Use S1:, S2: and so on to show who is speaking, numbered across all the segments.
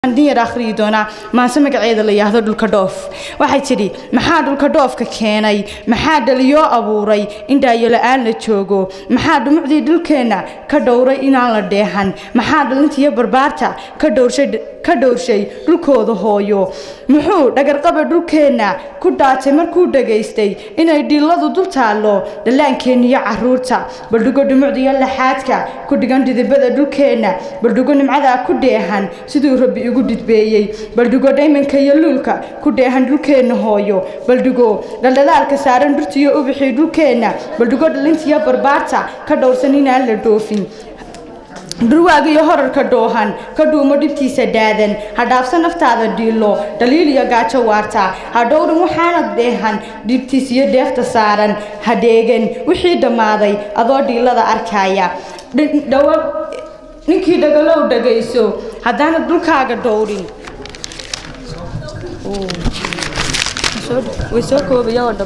S1: yar akhriyi doonaa maase magaceeda la yidhaahdo dhulka dhoof waxay tidhi maxaa dhulka dhoofka keenay maxaa dhaliyoo abuuray in dhaayola-aan la joogo maxaa dhumucdii dhulkeenna ka dhowray inaan la dheehan maxaa dhalintiiyo barbaarta ka dhowrshay dhulkooda hooyo muxuu dhagarqaba dhulkeenna ku dhaatay markuu dhagaystay inay dhilladu dul taallo dhallaankeeniyo caruurta baldhigo dhumucdiiyo laxaadka ku dhigan dhidibada dhulkeenna baldhigo nimcadaa ku dheehan siduu rabbi igu dhidbeeyey baldhigo dhaymanka iyo luulka ku dheehan dhulkeenna hooyo baldhigo dhaldhalaalka saaran dhurtiyo ubixii dhulkeenna baldhigo dhalintiyo barbaarta ka dhowrsan inaan la dhoofin dhurwaaga iyo horarka dhoohan ka dhuumo dhibtiisa dhaadan ha dhaafsa naftaada dhiilo dhaliil iyo gaajo waarta ha dhowrin waxaanad dheehan dhibtiis iyo dheefta saaran ha dheegan wixii dhammaaday adoo dhiilada arkaya ninkii dhagalow dhagayso haddaanad dhulkaaga dhowrin way soo koobaya oo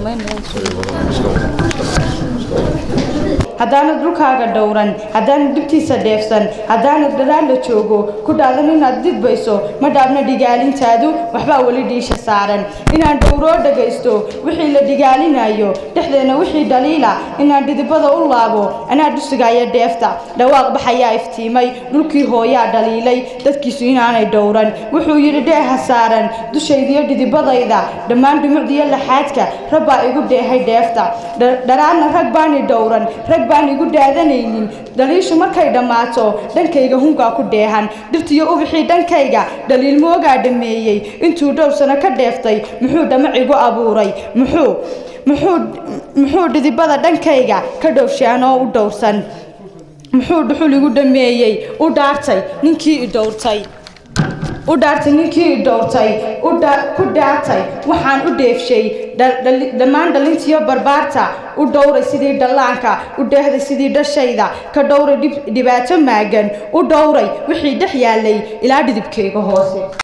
S1: haddaanad dhulkaaga dhowran haddaanad dhibtiisa dheefsan haddaanad dhalaal la joogo ku dhaadan inaad didbayso ma dhaabna dhigaalintaadu waxbaa weli dhiisha saaran inaan dhowroo dhagaysto wixii la dhigaalinayo dhexdeena wixii dhaliila inaan dhidibada u laabo anaa dhusigaya dheefta dhawaaq baxayaa iftiimay dhulkii hooyaa dhaliilay dadkiisu inaanay dhowran wuxuu yidhi dheeha saaran dushaydiyo dhidibadayda dhammaan dhumucdiyo laxaadka rabbaa igu dheehay dheefta dharaadna rag baani dhowran rag baan igu dhaadanaynin dhaliishu markay dhammaato dhankayga hungaa ku dheehan dhirtiyo ubixii dhankayga dhaliil moogaa dhameeyey intuu dhowr sano ka dheeftay muxuu dhamac igu abuuray muxuu muxuu muxuu dhidibada dhankayga ka dhowrshaanoo u dhowrsan muxuu dhuxul igu dhameeyey u dhaartay ninkii i dhowrtay u dhaartay ninkii i dhowrtay ku dhaartay waxaan u dheefshay dhammaan dhalintiyo barbaarta u dhowray sidii dhallaanka u dheehday sidii dhashayda ka dhowray dhibaato maagan u dhowray wixii dhex yaalay ilaa dhidibkayga hoose